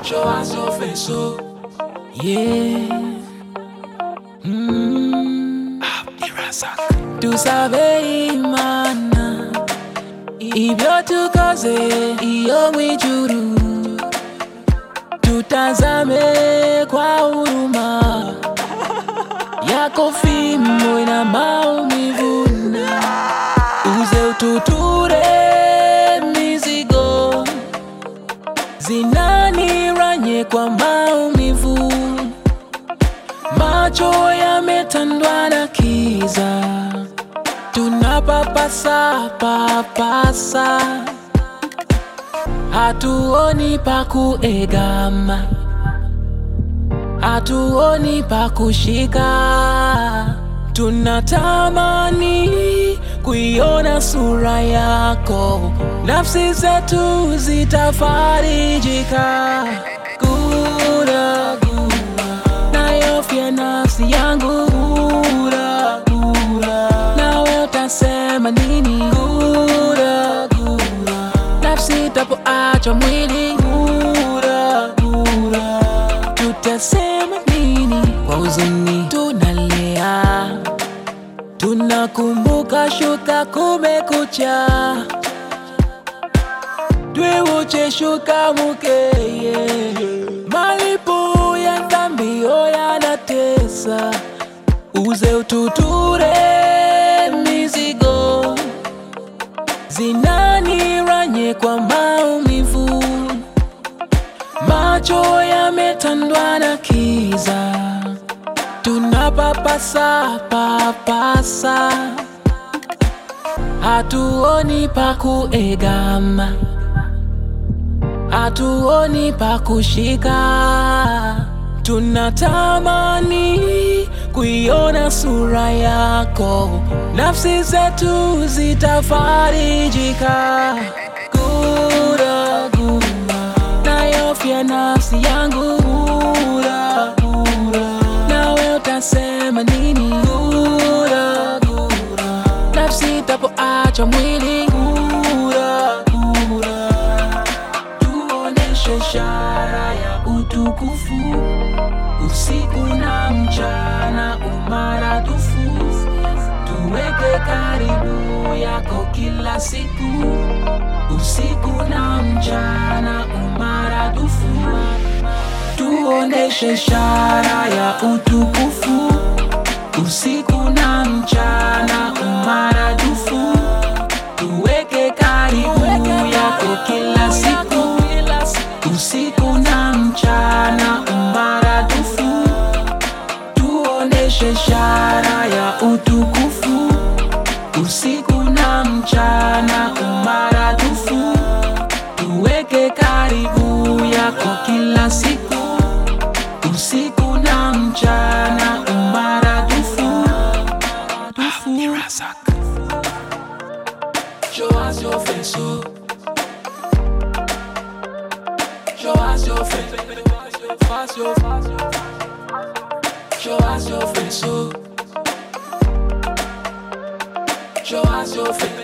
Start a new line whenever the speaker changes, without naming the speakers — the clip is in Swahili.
Show us your face, oh. Yeah. Mm. Tusabe imana ibyo tukoze iyo mwijuru tutazame kwa huruma yako fimbo ina maumivu na uze ututure mizigo zinaniranye kwa maumivu macho yametandwa na kiza tunapapasa papasa hatuoni pa kuegama hatuoni pa kushika tunatamani kuiona sura yako nafsi zetu zitafarijika gura gura nayofya nafsi yangu gura gura nawe utasema nini gura gura nafsi tapoachwa mwili gura gura tutasema nini kwa huzuni tunalia tunakumbuka shuka kumekucha twiwuche shuka mukeye malipo ya dhambio yanatesa uze ututure mizigo zinaniranye kwa maumivu macho yametandwa na kiza tunapapasa papasa hatuoni pa kuegama hatuoni pa kushika tunatamani kuiona sura yako nafsi zetu zitafarijika gura gura nayofya nafsi yangu gura gura nawe utasema nini gura gura nafsi tapoachwa mwili gura gura tuoneshe ishara ya utukufu usiku na mchana umaradufu tuweke karibu yako kila siku usiku na mchana umaradufu tuoneshe ishara ya utukufu usiku na mchana umaradufu tuweke karibu yako kila siku usiku na mchana umaradufu tuoneshe ishara ya utukufu usiku na mchana umaradufu tuweke karibu yako kila siku usiku na mchana umaradufu Show us your face, oh. Show us your face. Show us your Show us your face, oh. Show us your face.